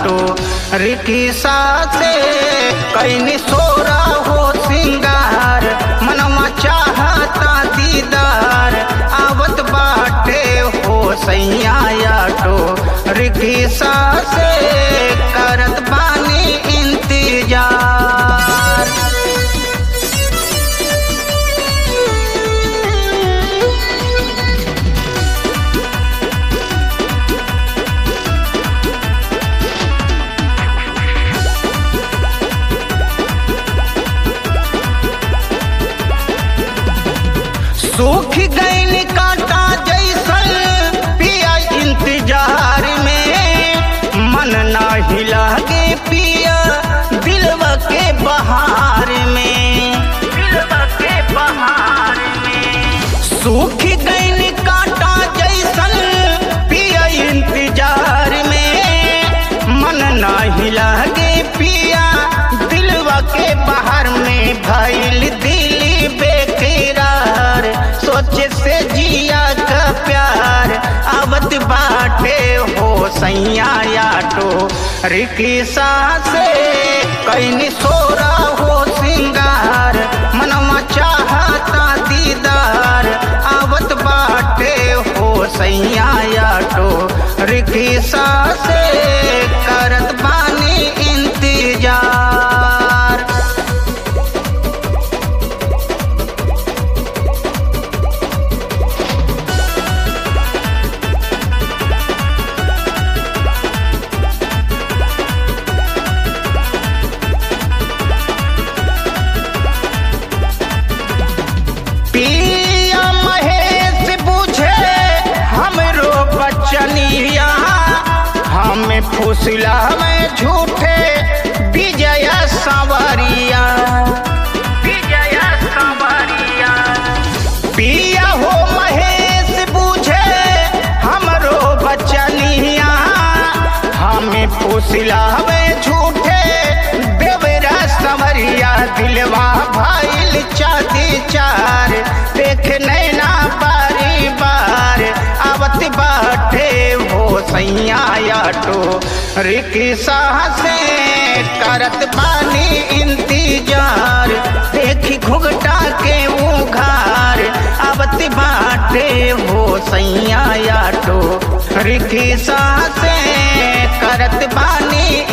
auto रिकिसा से कैनी सोरा हो सिंगार मनवा चाहता दीदार आवत बाटे हो सैया आटो रिकिसा से करत बानी इंतजार सूख गईन कांटा जैसन पिया इंतजार में मन ना हिलागे पिया दिलवा के बहार में दिलवा के बहार में सूख गईन कांटा जैसन पिया इंतजार में मन ना हिलागे पिया दिलवा के बाहर में भइल दिली बेकरार सोचे से जिया का प्यार आवत बाटे हो सैया आटो रिकिसा से कैनी सोरा हो सिंगार मनवा चाहता दीदार आवत बाटे हो सैया आटो रिकिसा से करत बानी इंतजार पिया महेश बुझे हमरो बचनिया हमें फुसला में झूठे विजय सवरिया विजय सवरिया पिया हो महेश बुझे हमरो बचनिया हमें फुसला में झूठे देवरा सवरिया दिलवा भाईल चादी चार देख नैना बारी बार आवत बाटे हो सैया आटो रिकिसा से करत बानी इंतजार देखी घुघटा के उघार आवत बाटे हो सैया आटो रिकिसा से करत बानी